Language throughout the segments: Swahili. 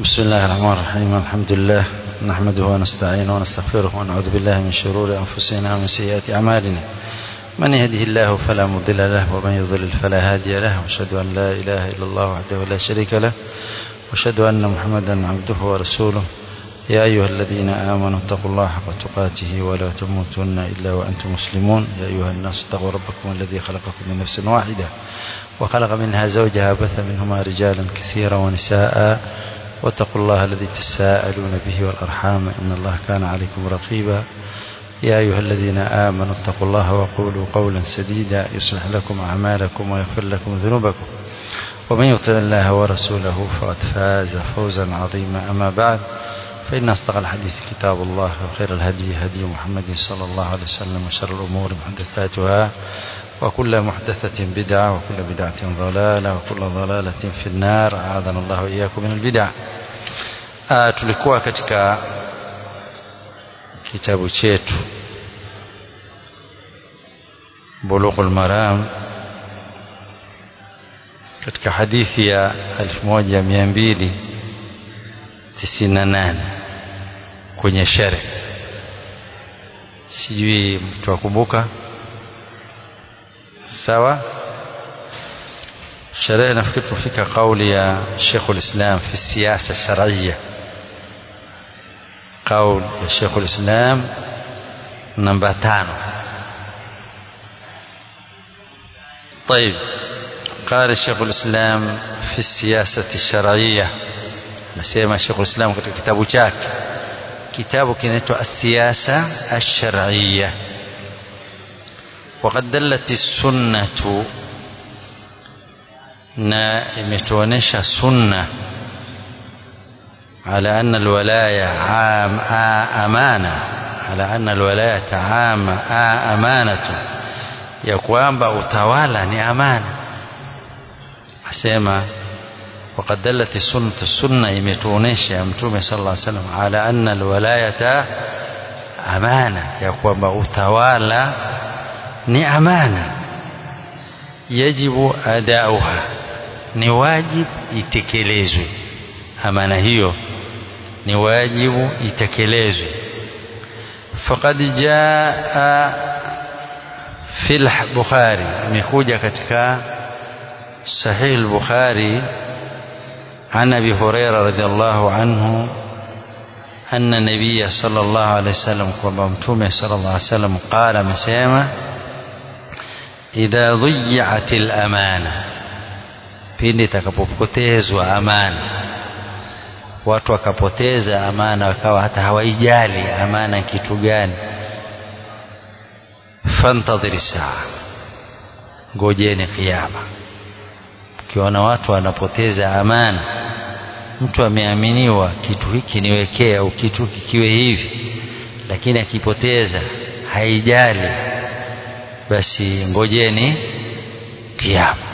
بسم الله الرحمن الرحيم الحمد لله نحمده ونستعينه ونستغفره ونعوذ بالله من شرور أنفسنا ومن سيئات أعمالنا من يهده الله فلا مضل له ومن يضلل فلا هادي له واشهد أن لا إله إلا الله وحده لا شريك له واشهد أن محمدا عبده ورسوله يا أيها الذين آمنوا اتقوا الله حق تقاته ولا تموتن إلا وأنتم مسلمون يا أيها الناس اتقوا ربكم الذي خلقكم من نفس واحدة وخلق منها زوجها بث منهما رجالا كثيرا ونساء واتقوا الله الذي تساءلون به والأرحام إن الله كان عليكم رقيبا يا أيها الذين آمنوا اتقوا الله وقولوا قولا سديدا يصلح لكم أعمالكم ويغفر لكم ذنوبكم ومن يطع الله ورسوله فقد فاز فوزا عظيما أما بعد فإن أصدق الحديث كتاب الله وخير الهدي هدي محمد صلى الله عليه وسلم وشر الأمور محدثاتها وكل محدثة بدعة وكل بدعة ضلالة وكل ضلالة في النار أعاذنا الله وإياكم من البدع آه tulikuwa katika kitabu chetu Bulughul Maram katika hadithi ya 1298 kwenye shere sijui mtu akumbuka sawa sherehe nafikiri tufika kauli ya Sheikh ulislam fi siyasa shar'iyya قول الشيخ الإسلام نمبر تانو طيب قال الشيخ الإسلام في السياسة الشرعية نسيما الشيخ الإسلام في كتابه شاك كتابه كنته السياسة الشرعية وقد دلت السنة na imetuonesha sunna على أن الولاية عام أمانة على أن الولاية عام أمانة ya kwamba utawala ni amana asema وقد دلت السنة السنة imetuonesha mtume sallallahu alaihi wasallam ala anna alwalayata amana ya kwamba utawala ni amana yajibu adauha ni wajib itekelezwe amana hiyo ni wajibu itekelezwe faqad jaa fil bukhari imekuja katika sahih al-bukhari عن ابي هريره رضي الله عنه ان النبي صلى الله عليه وسلم kwamba mtume صلى الله عليه وسلم قال amesema idha dhiyat al-amana pindi itakapopotezwa amana watu wakapoteza amana wakawa hata hawaijali amana kitu gani fantadhiri saa ngojeni kiyama ukiona watu wanapoteza amana mtu ameaminiwa kitu hiki niwekee au kitu kikiwe hivi lakini akipoteza haijali basi ngojeni kiyama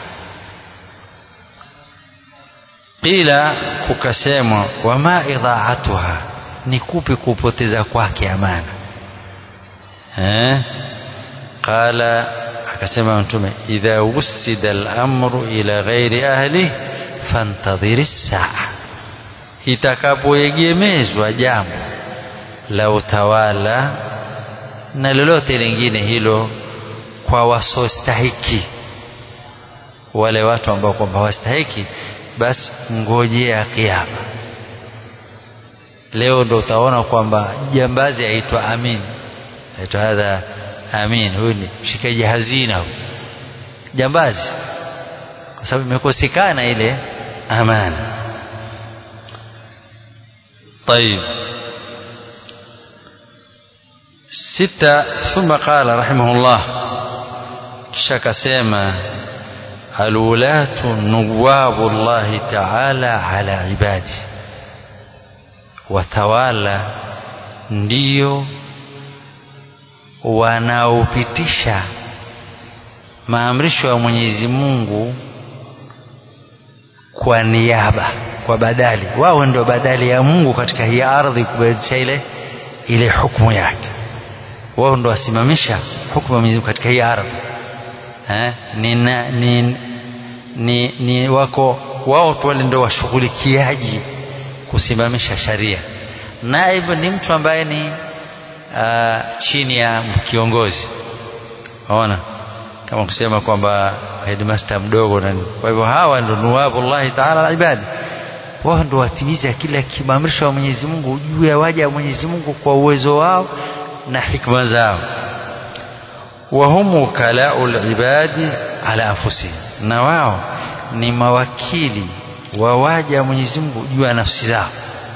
qila kukasemwa wama idhaatuha ni kupi kupoteza kwake amana eh qala akasema mtume idha wusida al-amru ila ghairi ahli fantadhiri saa itakapoegemezwa jambo la utawala na lolote lingine hilo kwa wasostahiki wale watu ambao kwamba wastahiki basi ngojea kiama leo ndo utaona kwamba jambazi aitwa amin aitwa hadha amin huyu ni mshikaji hazina huyu jambazi kwa sababu imekosekana ile amana طيب ستة ثم قال رحمه الله كشك سيما الولاة نواب الله تعالى على عباده watawala ndio wanaopitisha maamrisho ya Mwenyezi Mungu kwa niaba kwa badali wao ndio badali ya Mungu katika hii ardhi kubadilisha ile ile hukumu yake wao ndio wasimamisha hukumu ya Mwenyezi Mungu katika hii ardhi eh, ni, ni, ni, ni wako wao tu wale ndio washughulikiaji kusimamisha sharia naib ni mtu ambaye ni uh, chini ya kiongozi ona kama kusema kwamba headmaster mdogo na kwa hivyo hawa ndio nuwabullahi taala alibadi wao ndio watimiza kila kimamrisho wa Mwenyezi Mungu juu ya waja wa Mwenyezi Mungu kwa uwezo wao na hikma zao wahum wukalau libadi ala anfusihim na wao ni mawakili wa waja wa Mwenyezi Mungu juu ya nafsi zao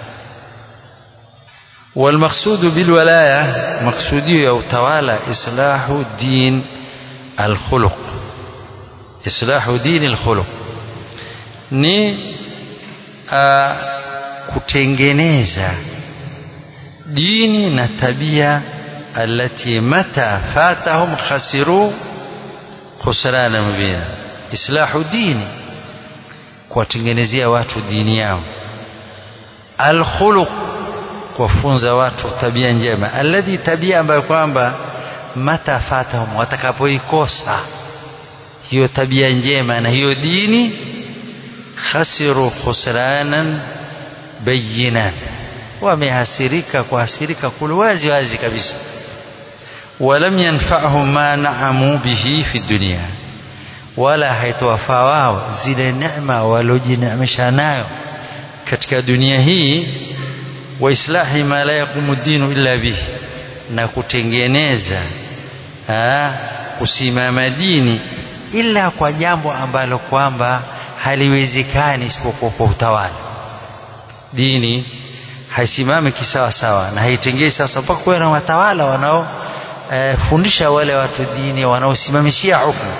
والمقصود بالولاية مقصودي يا utawala إصلاح دين الخلق إصلاح دين الخلق ni uh, kutengeneza dini na tabia alati mata fatahum khasiru khusrana mubina islahu dini kuwatengenezea watu dini yao alkhuluq kuwafunza watu tabia njema alladhi tabia ambayo kwamba mata fatahum watakapoikosa hiyo tabia njema na hiyo dini khasiru khusranan bayinan wamehasirika kuhasirika kule wazi wazi kabisa walam yanfa'hum ma na'amu bihi fi dunya wala haitowafaa wao zile neema waliojineemesha nayo katika dunia hii wa islahi ma la yaqumu dinu illa bihi na kutengeneza aa, kusimama dini ila kwa jambo ambalo kwamba haliwezekani isipokuwa kwa utawala dini haisimami kisawa sawa na haitengei sasa mpaka kuwe na watawala wanao e, fundisha wale watu dini wanaosimamishia hukumu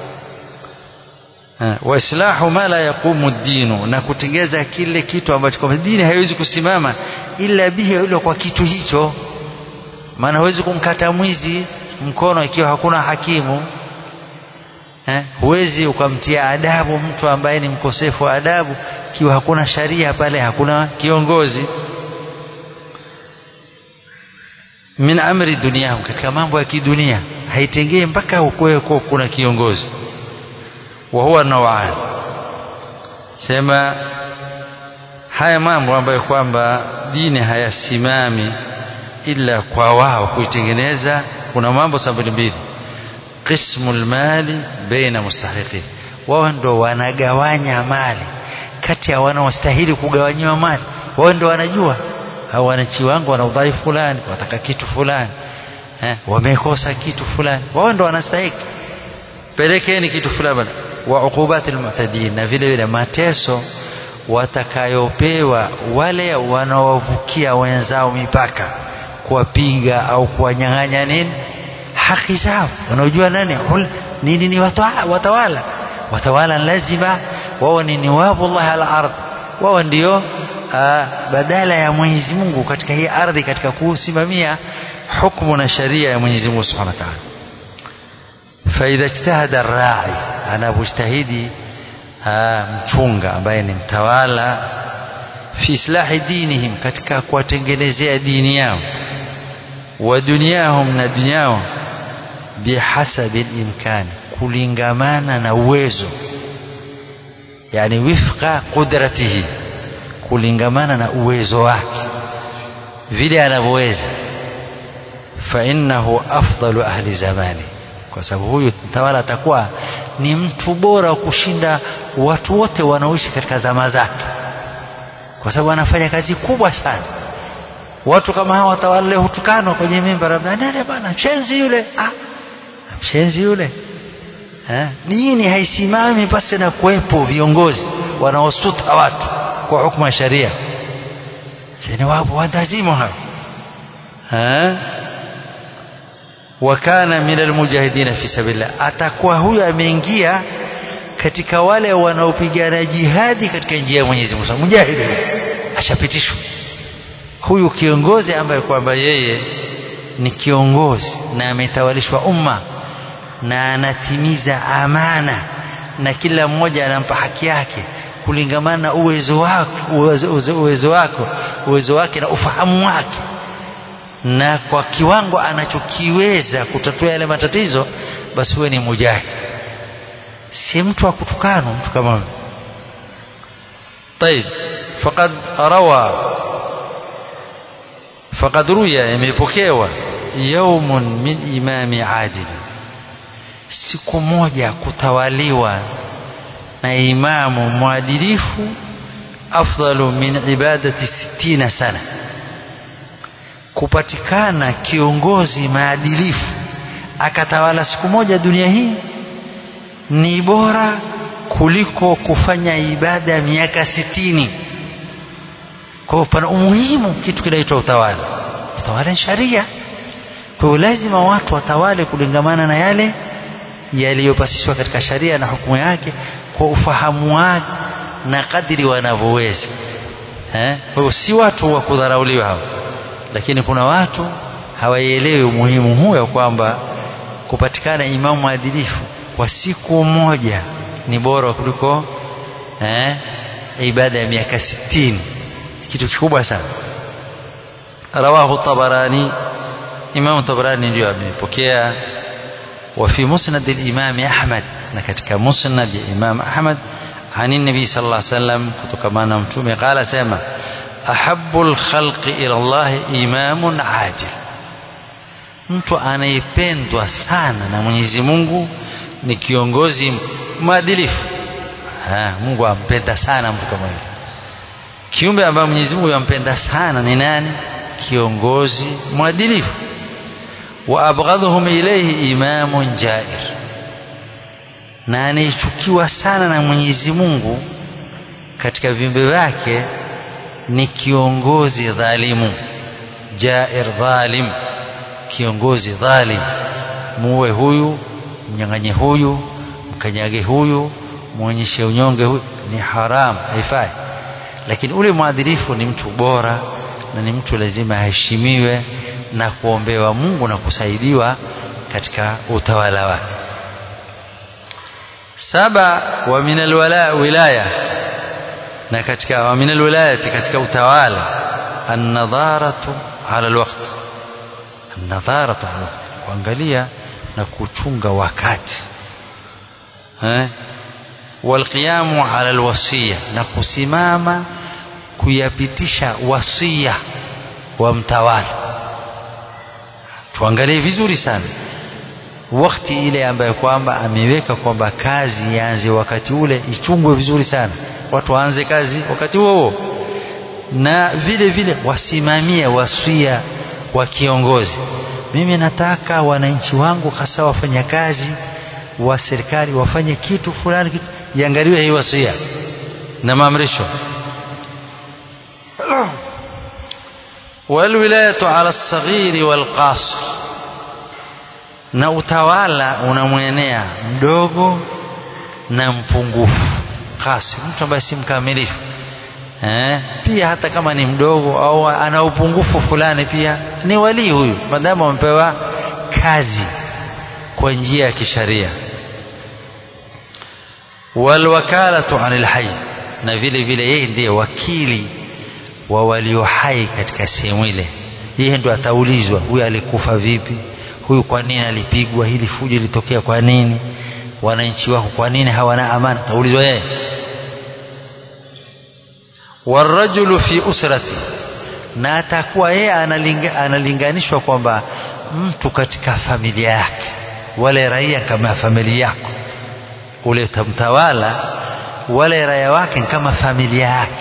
wa islahu ma la yaqumu dinu na kutengeza kile kitu ambacho kwa dini haiwezi kusimama ila bihi ilo kwa kitu hicho maana huwezi kumkata mwizi mkono ikiwa hakuna hakimu eh, huwezi ukamtia adabu mtu ambaye ni mkosefu wa adabu ikiwa hakuna sharia pale hakuna kiongozi min amri duniyahum katika mambo ya kidunia haitengei mpaka ukuweko kuna kiongozi wa huwa nawan sema haya mambo ambayo kwamba dini hayasimami ila kwa wao kuitengeneza kuna mambo sabini mbili qismu lmali baina mustahiqin wao ndo wanagawanya mali kati ya wanaostahili kugawanyiwa mali wao ndo wanajua hao wananchi wangu wana udhaifu fulani wataka kitu fulani eh, wamekosa kitu fulani wao ndo wanastahiki pelekeni kitu fulani wa uqubati almu'tadin na vile vile mateso watakayopewa wale wanaovukia wenzao mipaka kuwapiga au kuwanyang'anya nini haki zao wanaojua nani hul nini ni watawala watawala lazima wao ni niwabullah ala ardh wao ndio badala ya Mwenyezi Mungu katika hii ardhi katika kusimamia hukumu na sharia ya Mwenyezi Mungu Subhanahu wa Ta'ala faidha ijtahada rai anapojitahidi mchunga ambaye ni mtawala fi islahi dinihim katika kuwatengenezea dini yao wa dunyahum na dunyao bihasabi limkani kulingamana na uwezo yani wifqa qudratihi kulingamana na uwezo wake vile anavyoweza fa innahu afdalu ahli zamani kwa sababu huyu mtawala atakuwa ni mtu bora kushinda watu wote wanaoishi katika zama zake kwa sababu anafanya kazi kubwa sana watu kama hawa watawala leo hutukanwa kwenye mimba labda nani bana mshenzi yule ah mshenzi yule eh dini haisimami pasi na kuwepo viongozi wanaosuta watu kwa hukumu ya sharia sini wapo watazimu hao eh wakana min almujahidina fi sabilillah atakuwa huyo ameingia katika wale wanaopigana jihadi katika njia ya Mwenyezi Mungu mujahidi ashapitishwa huyu kiongozi ambaye kwamba yeye ni kiongozi na ametawalishwa umma na anatimiza amana na kila mmoja anampa haki yake kulingamana na uwezo wako uwezo, uwezo, uwezo wako uwezo wake na ufahamu wake na kwa kiwango anachokiweza kutatua yale matatizo basi huwe ni mujahid si mtu wa kutukanwa mtu kama huyo طيب faqad rawa faqad ruya imepokewa yaumun min imami adil siku moja kutawaliwa na imamu mwadilifu afdalu min ibadati sittina sana kupatikana kiongozi maadilifu akatawala siku moja dunia hii ni bora kuliko kufanya ibada ya miaka sitini kwa hiyo pana umuhimu kitu kinaitwa utawala utawala ni sharia kwa hiyo lazima watu watawale kulingamana na yale yaliyopasishwa katika sharia na hukumu yake kwa ufahamu wake na kadiri wanavyoweza eh? kwa hiyo si watu wa kudharauliwa hao lakini kuna watu hawaielewi umuhimu huu ya kwamba kupatikana imamu mwadilifu kwa siku moja ni bora kuliko eh, ibada ya miaka sitini kitu kikubwa sana rawahu tabarani imamu tabarani ndio amepokea وفي مسند الإمام أحمد نكتك مسند الإمام أحمد عن النبي صلى الله عليه وسلم كتكمان متومي قال سيما أحب الخلق إلى الله إمام عاجل mtu anayependwa sana na Mwenyezi Mungu ni kiongozi mwadilifu. Mungu ampenda sana mtu kama yule. Kiumbe ambaye Mwenyezi Mungu yampenda sana ni nani? Kiongozi mwadilifu. Wa abghadhuhum ilayhi imamun jair, na anayechukiwa sana na Mwenyezi Mungu katika viumbe vyake ni kiongozi dhalimu, jair dhalim kiongozi dhalim muue huyu mnyang'anye huyu mkanyage huyu mwonyeshe unyonge huyu ni haram haifai lakini ule mwadilifu ni mtu bora na ni mtu lazima aheshimiwe na kuombewa Mungu na kusaidiwa katika utawala wake saba wa min alwala wilaya na katika wa min alwilayati katika utawala an-nadharatu ala alwaqt nadharatu kuangalia na kuchunga wakati eh walqiyamu ala alwasiya na kusimama kuyapitisha wasia wa mtawala tuangalie vizuri sana wakati ile ambayo kwamba ameweka kwamba kazi ianze wakati ule ichungwe vizuri sana watu waanze kazi wakati huo huo na vile vile wasimamie wasia wa kiongozi mimi nataka wananchi wangu hasa wafanyakazi wa serikali wafanye kitu fulani kitu iangaliwe hii wasia na maamrisho walwilayatu ala lsaghiri walqasir na utawala unamwenea mdogo na mpungufu kasi mtu ambaye si mkamilifu eh, pia hata kama ni mdogo au ana upungufu fulani pia ni walii huyu maadamu amepewa kazi kwa njia ya kisharia walwakalatu anil hayy na vile vile yeye ndiye wakili wa walio hai katika sehemu ile yeye ndo ataulizwa huyu alikufa vipi huyu kwa nini alipigwa hili fujo litokea kwa nini wananchi wako kwa nini hawana amani ataulizwa yeye warajulu fi usrati na atakuwa yeye analinga, analinganishwa kwamba mtu katika familia yake wale raia kama familia yako ule utamtawala wale raia wake kama familia yake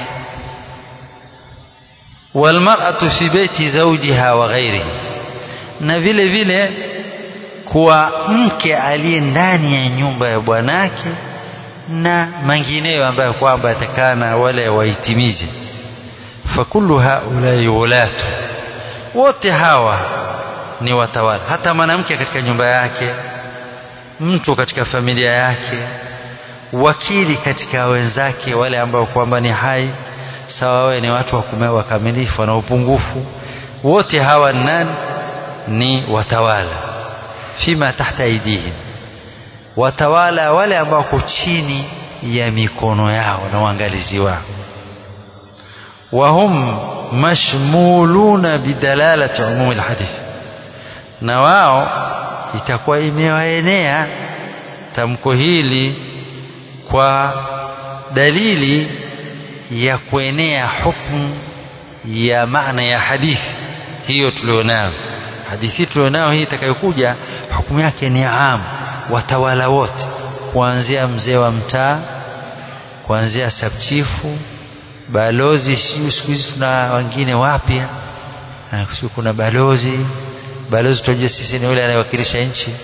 walmar'atu fi baiti zawjiha wa ghairihi na vile vile kuwa mke aliye ndani ya nyumba ya bwanake na mengineyo ambayo kwamba atakana wale waitimize fakullu haulai wulatu wote hawa ni watawala hata mwanamke katika nyumba yake mtu katika familia yake wakili katika wenzake wale ambao kwamba ni hai sawa wawe ni watu wakamilifu wana upungufu wote hawa nani ni watawala fima tahta aidihim watawala wale ambao wako chini ya mikono yao na uangalizi wao wahum mashmuluna bidalalati umumi alhadith na wao itakuwa imewaenea tamko hili kwa dalili ya kuenea hukumu ya maana ya hadithi hiyo tulionayo hadithi tulionayo hii itakayokuja hukumu yake ni am watawala wote kuanzia mzee wa mtaa kuanzia sabchifu balozi siu siku hizi tuna wengine wapya siu kuna balozi balozi tunajua sisi ni yule anayewakilisha nchi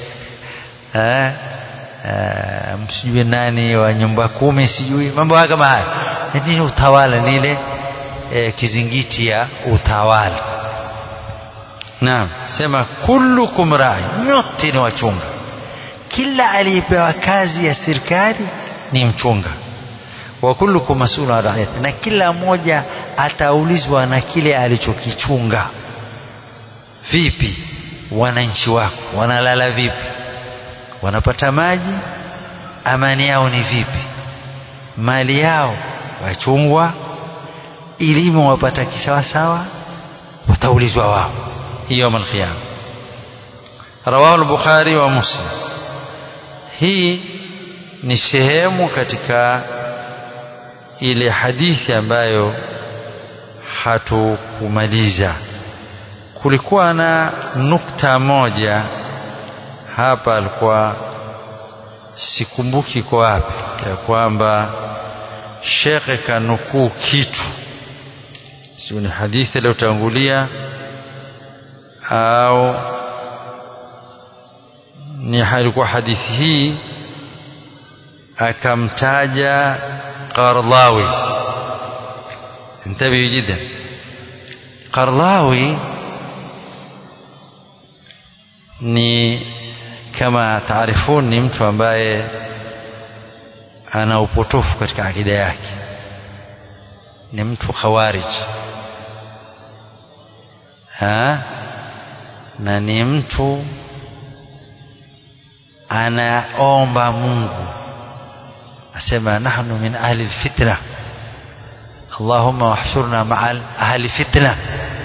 msijui nani wa nyumba kumi sijui mambo haya kama haya ni utawala ni ile e, kizingiti ya utawala naam sema kullukum rai nyote ni wachunga kila aliyepewa kazi ya serikali ni mchunga wa kullukum mas'ulun an ra'iyati na kila mmoja ataulizwa na kile alichokichunga vipi wananchi wako wanalala vipi wanapata maji amani yao ni vipi mali yao wachungwa elimu wapata kisawasawa wataulizwa wao يوم القيامة رواه البخاري ومسلم hii ni sehemu katika ile hadithi ambayo hatukumaliza kulikuwa na nukta moja hapa alikuwa sikumbuki kwa wapi ya kwamba shekhe kanukuu kitu sio ni hadithi iliyotangulia au ni halikuwa hadithi hii akamtaja Qardawi انتبهوا جدا Qardawi ni kama taarifun ni mtu ambaye ana upotofu katika akida yake ni mtu khawarij ha na ni mtu anaomba Mungu asema nahnu min ahli alfitna Allahumma wahshurna ma'a ahli fitna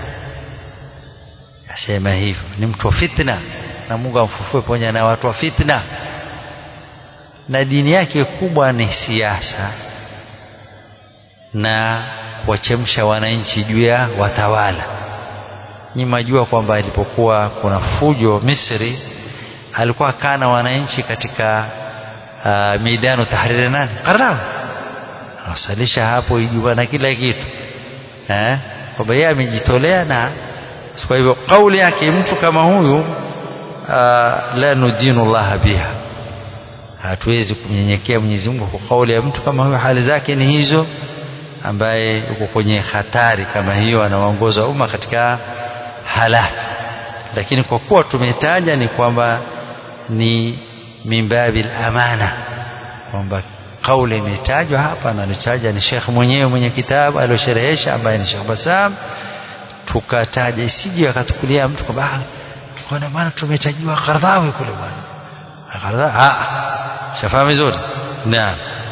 asema hivyo ni mtu wa fitna na Mungu amfufue pamoja na watu wa fitna na dini yake kubwa ni siasa na kuwachemsha wananchi juu ya watawala nyi majua kwamba ilipokuwa kuna fujo Misri alikuwa kana wananchi katika uh, midano tahriri nani Qaradawi anasalisha hapo Ijumaa na kila kitu eh kwamba yeye amejitolea na kwa hivyo kauli yake mtu kama huyu uh, la nudinu Allah biha hatuwezi kumnyenyekea Mwenyezi Mungu kwa kauli ya mtu kama huyo hali zake ni hizo ambaye yuko kwenye hatari kama hiyo anawaongoza umma katika halaki lakini kwa kuwa tumetaja ni kwamba ni mimbabil amana kwamba kauli imetajwa hapa na alitaja ni Sheikh mwenyewe mwenye kitabu aliosherehesha ambaye ni Sheikh Basam tukataja isije akatukulia mtu kwamba kwa maana tumetajiwa Qardawi kule bwana Qardawi ah shafahamu vizuri naam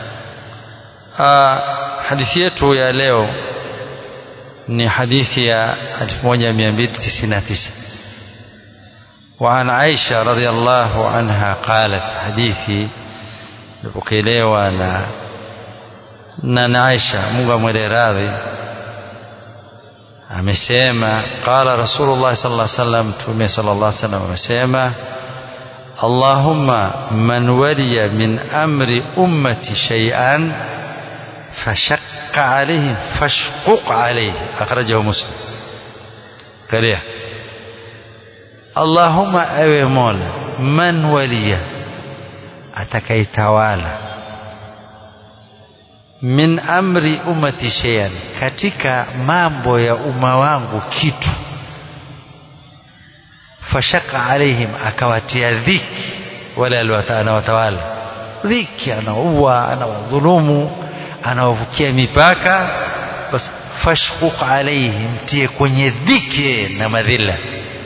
hadithi yetu ya leo ni hadithi ya 1299 وعن عائشة رضي الله عنها قالت حديثي لبكيليوا na na Aisha Mungu amwele radhi amesema qala Rasulullah sallallahu alaihi wasallam tume sallallahu alaihi wasallam amesema Allahumma man waliya min amri ummati shay'an فشق عليهم فاشقق عليه أخرجه مسلم قال اللهم أوي مولا من ولي atakayetawala min amri ummati shay'an katika mambo ya umma wangu kitu fashaka alaihim akawatia dhiki wale anawatawala dhiki anaua anawadhulumu anawavukia mipaka basi fashquq alayhi mtie kwenye dhiki na madhila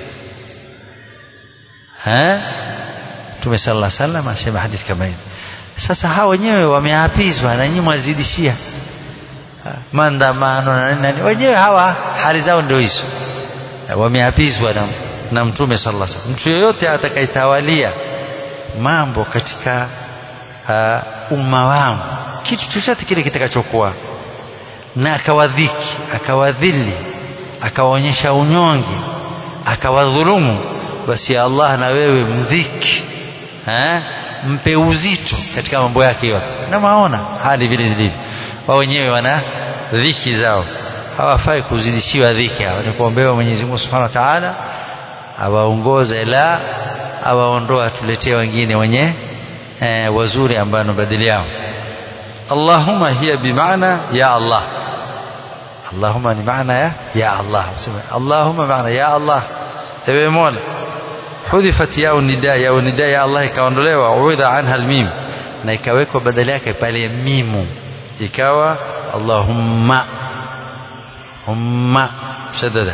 ha Mtume sallallahu alaihi wasallam asema hadithi kama hiyo sasa hao wenyewe wameapizwa na nyinyi mwazidishia maandamano na nani wenyewe hawa hali zao ndio hizo wameapizwa na, na Mtume sallallahu alaihi wasallam mtu yeyote atakayetawalia mambo katika uh, umma wangu kitu chochote kile kitakachokuwa na akawadhiki akawadhili akawaonyesha unyonge akawadhulumu basi ya Allah na wewe mdhiki eh? mpe uzito katika mambo yake yote na maona hali vile zilivyo wao wenyewe wana dhiki zao hawafai kuzidishiwa dhiki hao ni kuombewa Mwenyezi Mungu Subhanahu wa Ta'ala awaongoze la awaondoa atuletee wengine wenye eh, wazuri ambao ni badili yao Allahumma hiya bimaana ya Allah Allahumma ni maana ya ya Allah Allahumma maana ya Allah ewe Mola hudhifat ya nida ya nida ya Allah ikaondolewa uidha anha almim na ikawekwa badala yake pale mimu ikawa Allahumma humma shaddada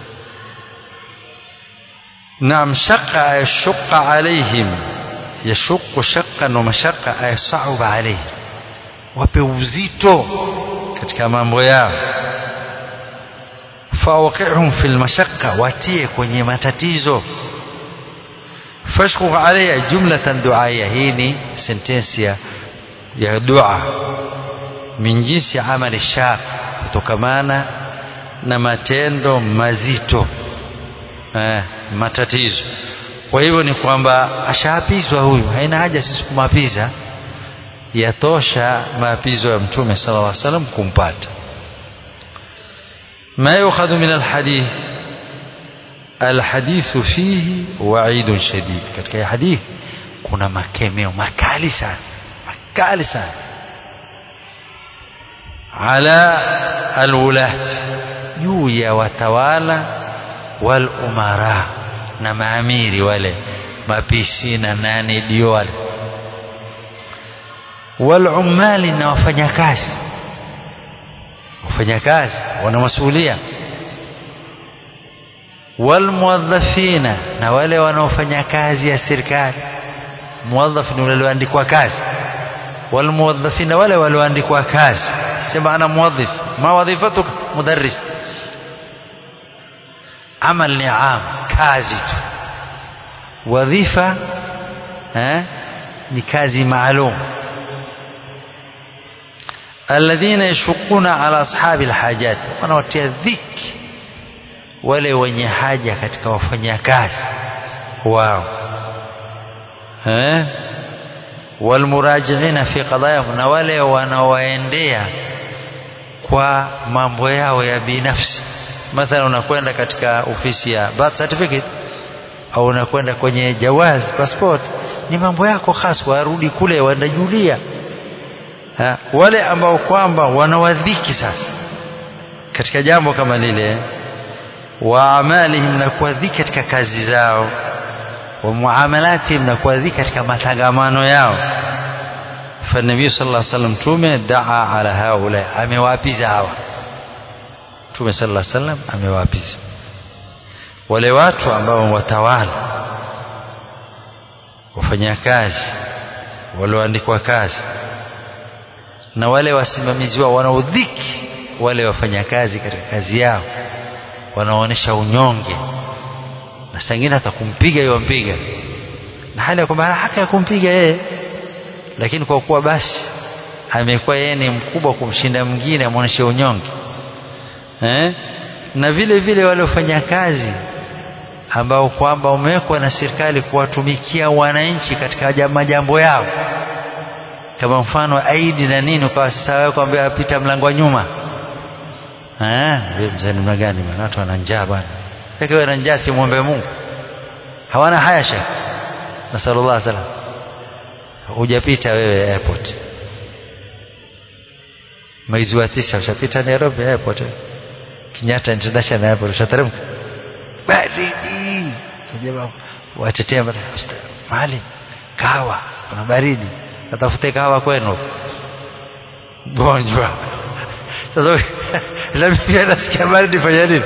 نعم شق يشق عليهم يشق شقا ومشقة أي صعب عليهم wape uzito katika mambo yao fawaqihum fil mashaqqa watie kwenye matatizo fashku alayya jumlatan du'aya hii ni sentensi ya, ya dua min jinsi amali shaq kutokamana na matendo mazito eh, matatizo kwa hivyo ni kwamba ashaapizwa huyu haina haja sisi kumapiza yatosha maapizo ya mtume sallallahu alaihi wasallam kumpata ما يؤخذ من الحديث الحديث فيه وعيد شديد katika hadith kuna makemeo makali sana makali sana ala alwulat juu ya watawala wal umara na maamiri wale mapishi na nani dio wale wal umali na wafanyakazi wafanyakazi wana masuhulia walmuwadhafina na wale wanaofanya kazi ya serikali muwadhaf ni walioandikwa kazi walmuwadhafina wale walioandikwa kazi sema ana muwadhif ma wadhifatuk mudarris amal ni am kazi tu wadhifa eh, ni kazi maalum alladhina yashukuna ala ashabi alhajat wanawatia dhiki wale wenye haja katika wafanyakazi wao eh walmurajiina fi qadayahum na wale wanaowaendea kwa mambo yao ya binafsi mathalan unakwenda katika ofisi ya birth certificate au unakwenda kwenye jawaz passport ni mambo yako hasa warudi kule wanajulia ha, wale ambao kwamba wanawadhiki sasa katika jambo kama lile wa amalihim na kuwadhiki katika kazi zao wa muamalatihim na kuwadhiki katika matangamano yao فالنبي صلى الله عليه وسلم tume daa ala haula amewaapiza hawa tume صلى الله عليه وسلم amewaapiza wale watu ambao watawala wafanyakazi walioandikwa kazi na wale wasimamizi wao wanaodhiki wale wafanyakazi katika kazi yao wanaoonyesha unyonge na sangine hata kumpiga yeye wampiga na hali ya kwamba haki ya kumpiga yeye lakini kwa kuwa basi amekuwa yeye ni mkubwa kumshinda mwingine amwonyeshe unyonge eh? na vile vile wale wafanyakazi ambao kwamba umewekwa na serikali kuwatumikia wananchi katika majambo yao kama mfano aidi na nini kwa sasa wewe kwambia apita mlango wa nyuma eh wewe mzee namna gani bwana watu wana njaa bwana wewe wana njaa si muombe Mungu hawana haya shekh nasallallahu alaihi wasallam hujapita wewe airport mwezi wa tisa ushapita Nairobi airport Kenyatta International Airport ushateremka baridi sasa watetea mahali kahawa kuna baridi atafute kahawa kwenu gonjwa sasa nami pia nasikia baridi fanya nini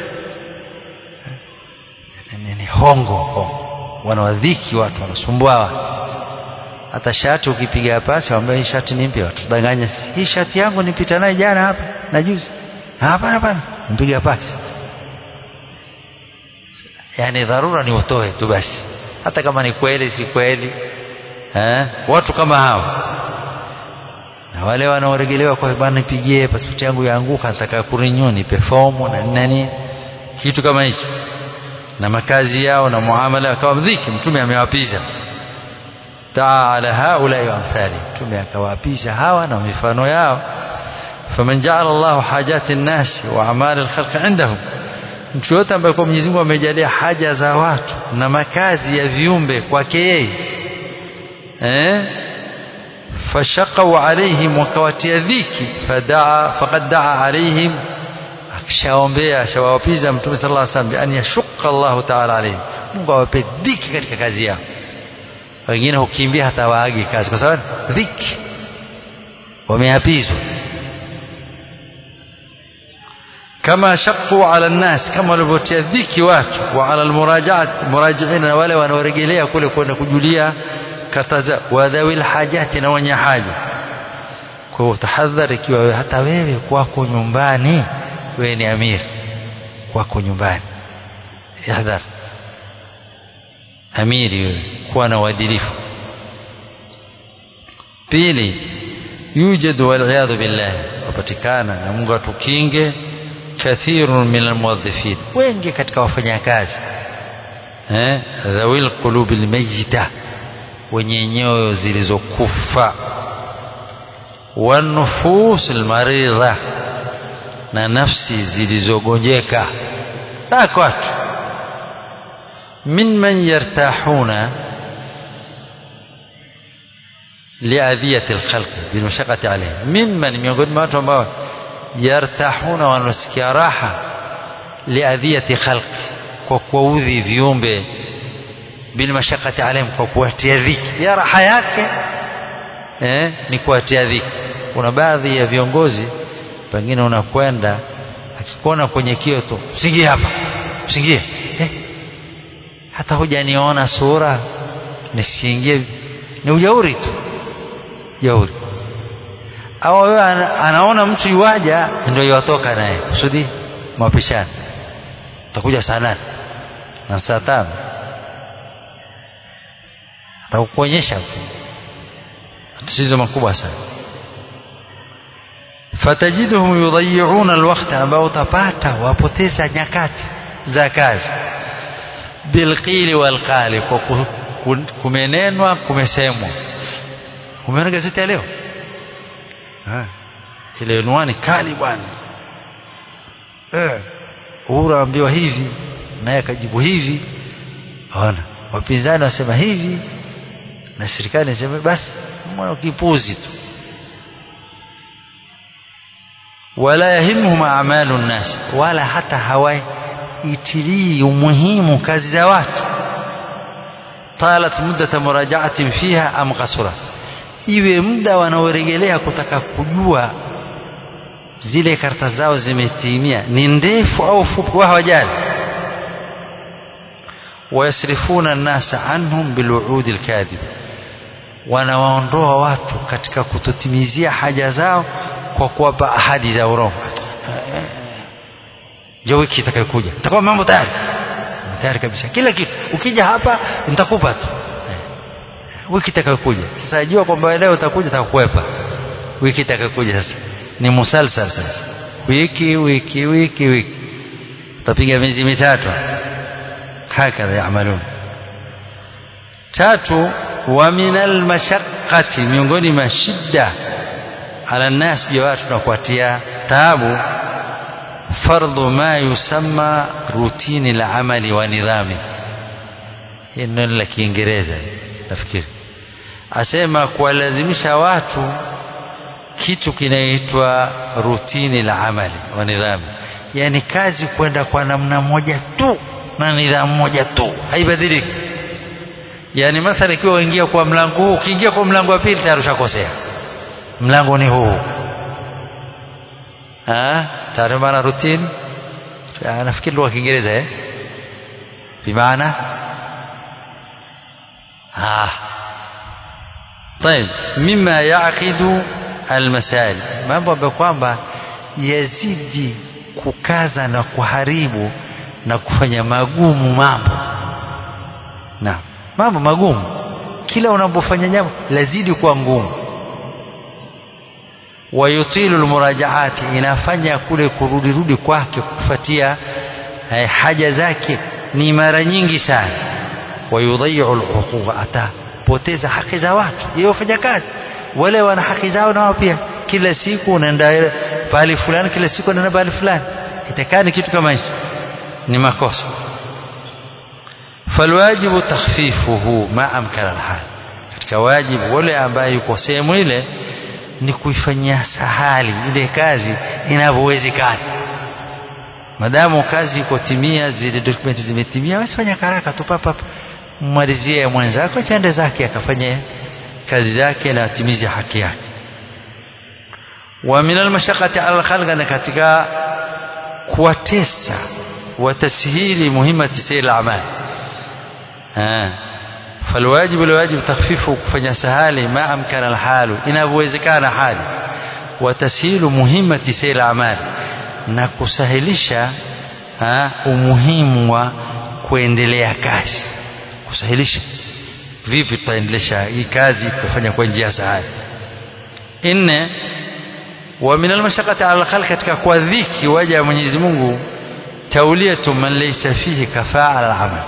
ni hongo hongo wanawadhiki watu wanasumbua watu hata shati ukipiga pasi waambia hii shati ni mpya watu danganya hii shati yangu nipita naye jana hapa na juzi hapana hapana mpiga pasi yani dharura ni utoe tu basi hata kama ni kweli si kweli eh? watu kama hao na wale wanaoregelewa kwa bwana nipigie pasipoti yangu yaanguka nataka kurinyu nipe fomu na nini kitu kama hicho na makazi yao na muamala akawa mdhiki mtume amewapiza daa ala haulai wa amthali mtume akawapisha hawa na mifano yao faman jaala llahu hajati nnasi wa amali lkhalqi indahum mtu yote ambaye kwa Mwenyezi Mungu amejalia haja za watu na makazi ya viumbe kwake yeye eh fashaqau alaihim wakawatia dhiki fadaa faqad daa alaihim akishaombea ashawapiza mtume sallallahu alaihi wasallam an yashqa Allah ta'ala alaihim Mungu awape dhiki katika kazi yao wengine hukimbia hata waagi kazi kwa sababu dhiki wameapizwa kama shaqu ala nnas kama walivyotia dhiki watu wa ala almurajaat murajiina na wale wanaorejelea kule kwenda kujulia kataza wadhawil hajati na wenye haja kwa hiyo tahadhari ikiwa hata wewe kwako nyumbani wewe ni amir kwako nyumbani yahdhar amiri wewe kuwa na uadilifu pili yujadu waliyadhu billah wapatikana na Mungu atukinge kathirun min almuwaddifin wengi katika wafanyakazi eh dhawil qulubil mayyita wenye nyoyo zilizokufa wanufus almaridha na nafsi zilizogonjeka bako watu min man yartahuna liadhiyati alkhalqi bilmashaqati alayhim mimman miongoni mwa watu ambao yartahuna wanasikia raha liadhiyati khalqi kwa kuwaudhi viumbe bilmashaqati alayhim kwa kuwatia dhiki ya raha yake eh, ni kuwatia dhiki kuna baadhi ya viongozi pengine unakwenda akikuona kwenye kio tu usingie hapa usingie eh, hata hujaniona sura nisiingie ni ujauri tu jauri au wewe anaona mtu yuwaja ndio yuwatoka naye kusudi mapishani utakuja saa nane na saa tano atakuonyesha tatizo makubwa sana fatajiduhum yudayiuna alwaqta ambao utapata wapoteza nyakati za kazi bilqili walqali kwa kumenenwa kumesemwa umeona gazeti ya leo ile unwani kali bwana eh Uhuru ambiwa hivi naye akajibu hivi ona wapinzani wasema hivi na serikali inasema basi mwana kipuzi tu wala yahimuhum a'malu nnas wala hata hawaitilii umuhimu kazi za watu talat muddata murajaatin fiha am qasura iwe muda wanaorejelea kutaka kujua zile karta zao zimetimia ni ndefu au fupi wao hawajali wayasrifuna nnasa anhum biluudi alkadhib wanawaondoa watu katika kutotimizia haja zao kwa kuwapa ahadi za urongo jo wiki itakayokuja nitakuwa mambo tayari tayari kabisa kila kitu ukija hapa nitakupa tu wiki itakayokuja sasa jua kwamba leo utakuja utakuwepa wiki itakayokuja sasa ni musalsal sasa wiki wiki wiki wiki utapiga miezi mitatu hakadha yamalun tatu wa min almashaqqati miongoni mwa shida ala nnas ya watu na kuatia taabu fardhu ma yusamma rutini al-amali wa nidhami hii neno la kiingereza nafikiri asema kuwalazimisha watu kitu kinaitwa rutini la amali wa nidhamu yani kazi kwenda kwa namna moja tu na nidhamu moja tu haibadiliki yani mathalan ikiwa uingia kwa mlango huu ukiingia kwa mlango wa pili tayari ushakosea mlango ni huu ah tayari maana rutini nafikiri lugha kiingereza eh bimaana ah طيب مما يعقد المسائل mambo ambayo kwamba yazidi kukaza na kuharibu na kufanya magumu mambo na mambo magumu kila unapofanya jambo lazidi kuwa ngumu wayutilu almurajaati inafanya kule kurudirudi kwake kufuatia eh, haja zake ni mara nyingi sana wayudhayiu alhuquqa atapoteza haki za watu yeye wafanya kazi wale wana haki zao nao pia kila siku unaenda pahali fulani kila siku unaenda pahali fulani itakaa ni kitu kama hicho ni makosa falwajibu takhfifuhu ma amkana alhal katika wajibu wale ambaye yuko sehemu ile ni kuifanyia sahali ile kazi inavyowezekana madamu kazi iko timia zile dokumenti zimetimia basi fanya haraka tu papa mmalizie mwenzako chende zake akafanye kazi zake na atimize haki yake wa min almashaqati ala alkhalq na katika kuwatesa watashili muhimmati sayl al-a'mal فالواجب الواجب تخفيفه kufanya sahali ma amkana alhalu inavyowezekana hali watasihilu muhimmati sayl al-a'mal na kusahilisha umuhimu wa kuendelea kazi kusahilisha vipi tutaendelesha hii kazi tutafanya kwa njia sahali nne wa min almashaqati ala alkhalq katika kwa dhiki waja wa Mwenyezi Mungu tauliyatu man laysa fihi kafaa ala amal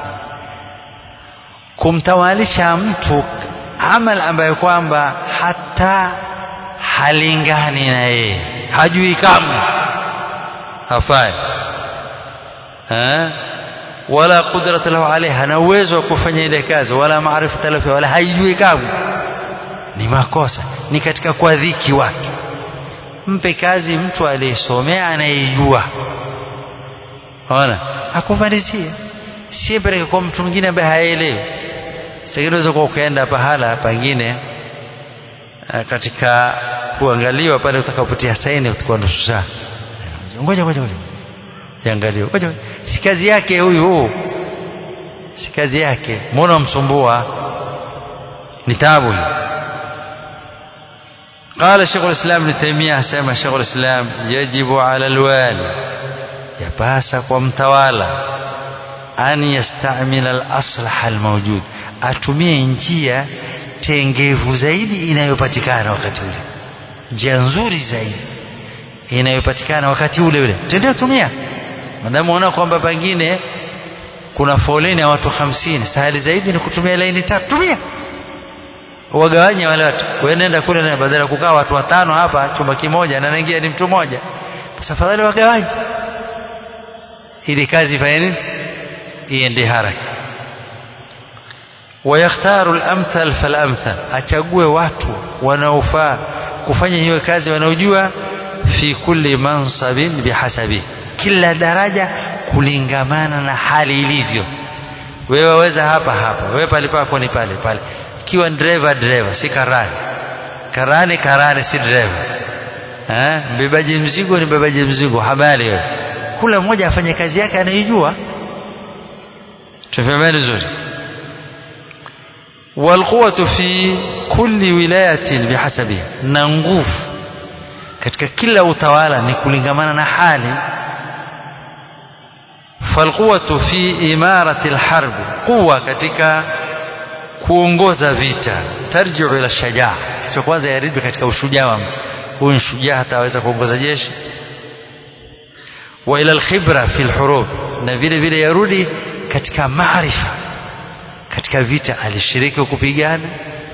kumtawalisha mtu amal ambayo kwamba hata halingani na yeye hajui kamwe hafai ha? wala qudrata lahu alayha hana uwezo wa kufanya ile kazi wala maarifa lahu wala haijui kamwe ni makosa ni katika kwa dhiki wake mpe kazi mtu aliyesomea anayejua ona akumalizie si peleke kwa mtu mwingine ambaye haelewi sasa unaweza kuwa ukaenda pahala pengine katika kuangaliwa pale utakapotia saini utakuwa nusu saa ngoja ngoja ngoja iangaliwe ngoja si kazi yake huyu si kazi yake mbona msumbua ni taabu hii قال شيخ الإسلام ابن تيمية سمى شيخ الإسلام يجب على الوالي يباسك ومتوالى أن يستعمل الأصلح الموجود atumie njia tengevu zaidi inayopatikana wakati ule njia nzuri zaidi inayopatikana wakati ule ule tendea tumia madamu unaona kwamba pengine kuna foleni ya watu hamsini sahali zaidi ni kutumia laini tatu tumia wagawanye wale watu wewe nenda kule na badala ya kukaa watu watano hapa chumba kimoja na naingia ni mtu mmoja basi afadhali wagawanye ili kazi ifanye nini iende haraka wayakhtaru al-amthal fal-amthal achague watu wanaofaa kufanya hiyo kazi wanaojua fi kulli mansabin bihasabi kila daraja kulingamana na hali ilivyo wewe waweza hapa hapa wewe pale pako ni pale pale ikiwa driver driver si karani karani karani si driver eh mbebaji mzigo ni mbebaji mzigo habari wewe kula mmoja afanye kazi yake anaijua tufahameni vizuri والقوة في كل ولاية بحسبها na nguvu katika kila utawala ni kulingamana na hali falquwatu fi imarati alharb quwa katika kuongoza vita tarjiu ila shajaa cha kwanza yarudi katika ushujaa wa mtu huyu shujaa hataweza kuongoza jeshi wa ila alkhibra fi alhurub na vile vile yarudi katika maarifa katika vita alishiriki kupigana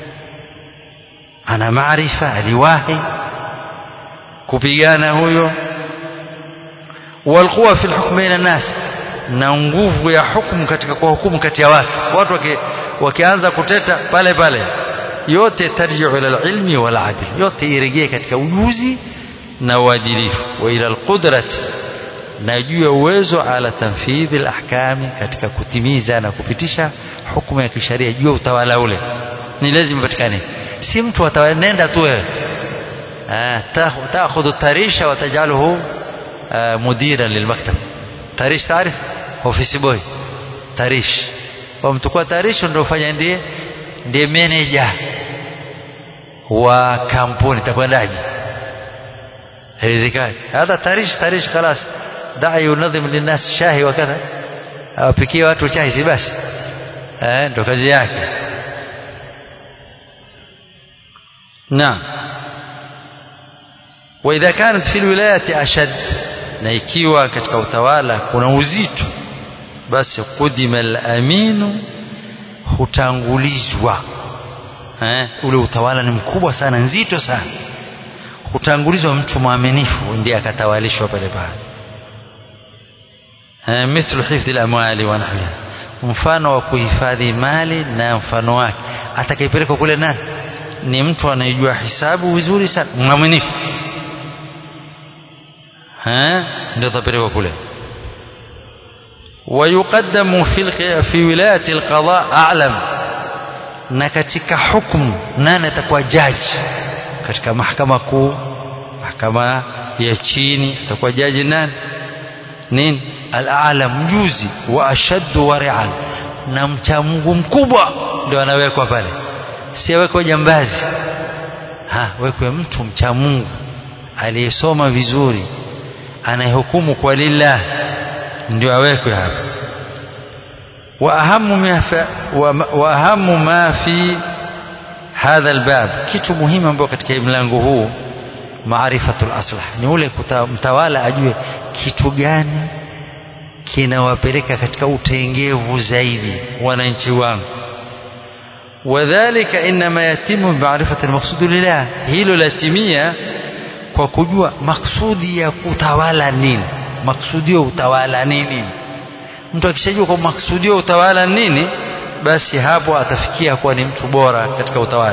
ana maarifa aliwahi kupigana huyo walquwa fi alhukm baina nas na nguvu ya hukumu katika kwa hukumu kati ya watu watu waki, wakianza kuteta pale pale yote tarjiu ila alilmi wal adl yote irejee katika ujuzi na uadilifu wa ila alqudrati na juu ya uwezo ala tanfidhi alahkami katika kutimiza na kupitisha hukumu ya kisheria juu ya utawala ule ni lazima patikane si mtu ataenda tu wewe تاخذ التاريش وتجعله مديرا للمكتب تاريش تعرف ofisi boy tarish wamtukua tarish ndio ufanya ndiye ndiye manager wa kampuni takwendaje haiwezekani hata tarish tarish خلاص دع ينظم للناس شاهي وكذا awapikie watu chai si basi eh ndo kazi yake naam wa idha kanat fi alwilayati ashad na ikiwa katika utawala kuna uzito basi qudima al-aminu hutangulizwa eh, ule utawala ni mkubwa sana nzito sana hutangulizwa mtu mwaminifu ndiye akatawalishwa pale pale eh, mithlu hifdhi al-amwali wa nahwiha mfano wa kuhifadhi mali na mfano wake atakayepelekwa kule nani ni mtu anayejua hisabu vizuri sana mwaminifu eh ndio atapelekwa kule ويقدم في في ولايه القضاء اعلم na katika hukumu nani atakuwa jaji katika mahakama kuu mahakama ya chini atakuwa jaji nani nini al-a'la mjuzi wa ashaddu wari'an na mcha Mungu mkubwa ndio anawekwa pale si awekwe jambazi ha wekwe mtu mcha Mungu aliyesoma vizuri anayehukumu kwa lillah ndio awekwe hapa wa ahamu ma wa ahamu ma fi hadha albab kitu muhimu ambacho katika mlango huu maarifatul aslah ni ule mtawala ajue kitu gani kinawapeleka katika utengevu zaidi wananchi wangu wadhālika inma yatimu bi'arifati al-maqsud lillah hilo latimia kwa kujua maksudi ya kutawala nini maksudio utawala nini mtu akishajua kwa maksudio utawala nini basi hapo atafikia kuwa ni mtu bora katika utawala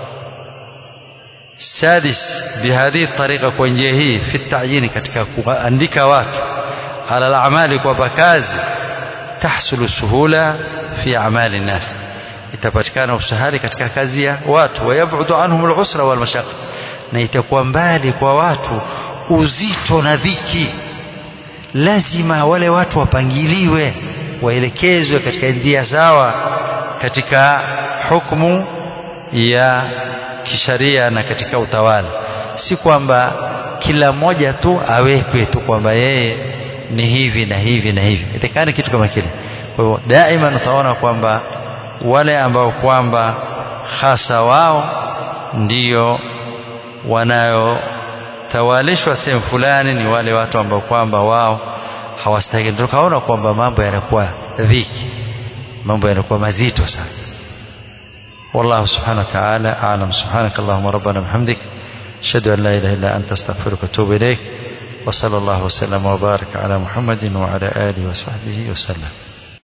sadis bihadhi tariqa kwa njia hii fi ta'yini katika kuandika watu ala al-amali kwa kazi tahsulu suhula fi amali nas itapatikana usahali katika kazi ya watu wayabudu anhum al-usra wal mashaqqa na itakuwa mbali kwa watu uzito na dhiki lazima wale watu wapangiliwe waelekezwe katika njia sawa katika hukumu ya kisharia na katika utawala si kwamba kila mmoja tu awekwe tu kwamba yeye ni hivi na hivi na hivi itakani kitu kama kile kwa hivyo daima utaona kwamba wale ambao kwamba hasa wao ndiyo wanayotawalishwa sehemu fulani ni wale watu ambao kwamba wao hawastahili tukaona kwamba mambo yanakuwa dhiki mambo yanakuwa mazito sana والله سبحانه وتعالى أعلم سبحانك اللهم ربنا بحمدك أشهد أن لا إله إلا أنت استغفرك وأتوب إليك وصلى الله وسلم وبارك على محمد وعلى آله وصحبه وسلم